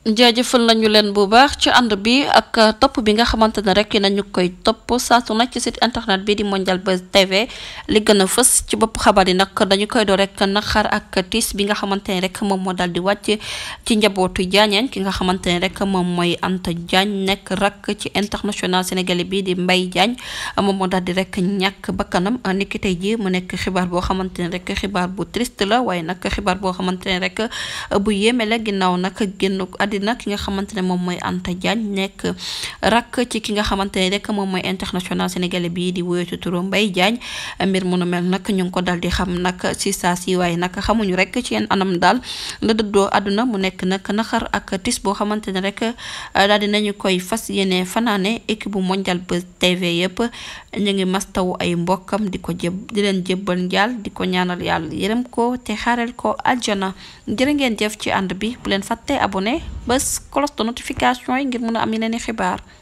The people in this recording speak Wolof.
jaajëfal nañu leen bu baax ci ànd bi ak topp bi nga xamante ne rek nañu koy topp saa su nekk ci site internet bi di Mondial Buzz TV li gën a fës ci bopp xabaar yi nag dañu koy doo rek naqar ak tiis bi nga xamante ne rek moom moo daal di wàcc ci njabootu Diagneen ki nga xamante ne rek moom mooy Anta Diagne nekk rak ci international sénégalais bi di Mbaye Diagne moom moo daal di rek ñàkk bakkanam niki tey jii mu nekk xibaar boo xamante ne rek xibaar bu triste la waaye nag xibaar boo xamante ne rek bu yéeme la ginnaaw nag génn àddina ki nga xamante ne moom mooy Anta Diagne nekk rakk ci ki nga xamante ne rek moom mooy international sénégalais bii di woyotu turu Mbaye Diagne mbir mu nu mel nag ñu ngi ko dal di xam nag si saa si waaye nag xamuñu rek ci yenn anam daal la dëddoo àdduna mu nekk nag naxar ak tis boo xamante ne rek daal di nañu koy fas yéene fanaane équipe bu Mondial Buzz TV yëpp ñu ngi mastawu ay mbokkam di ko jëb di leen jébbal njaal di ko ñaanal yàlla yërëm ko te xaareel ko aljana jërë ngeen jëf ci ànd bi bu leen fàtte abonné bés cloche de notification yi ngir mun a am yeneen i xibaar